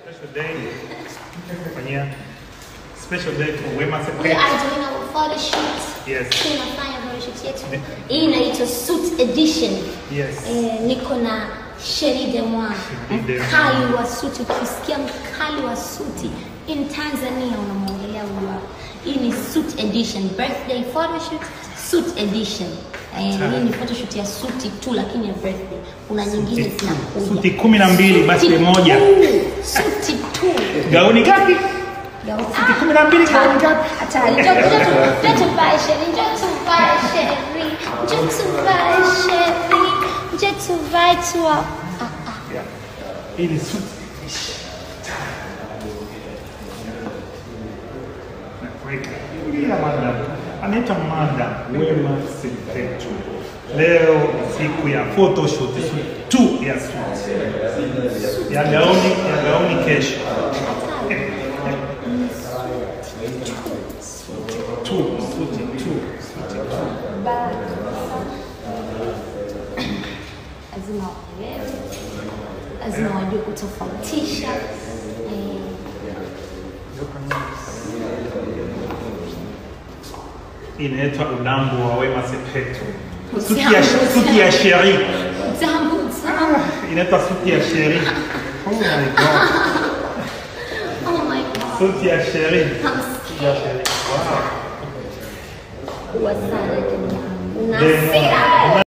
Special day. Fanyia special day for Wema We Sepetu. are doing our photo shoot. Yes. Tunafanya photo shoot yetu. Hii inaitwa suit edition. Yes. Eh, niko na Sheri de Moi, Sheri de Moi. mkali wa suti. Ukisikia mkali wa suti in Tanzania unamwongelea huyu hapa. Hii ni suit edition, birthday photoshoot, suit edition. Eh, hii ni photoshoot ya suti tu, lakini ya birthday. Kuna nyingine Suti tu. zinakuja. Suti kumi na mbili, Suti birthday tu. moja. Suti tu. Gauni gapi? Suti kumi na mbili, gauni ngapi? Hatari. Njoo njoo tu- njoo tuvae Sheri, njoo tuvae Sheri, njoo tuvae Sheri, njoo tuvae tu wa- ah, ah. Yeah. Hii ni suit. Naweka. Ila madam. Anaitwa madam Wema Sepetu. Leo ni siku ya photoshoot suit tu ya suit. Ya gauni, ya gauni kesho. Tu, suti tu, suti tu. lazima waelewe, lazima wajue kutofautisha eh, Inaitwa udambu wa Wema Sepetu. Suti Utamu, ya, suti ya sheri. tamu tamu. Inaitwa suti ya sheri. Oh my god. Oh my god, Suti ya sheri. I'm Suti ya sheri. Wow. kuwa sana jamani, una Demo. hasira.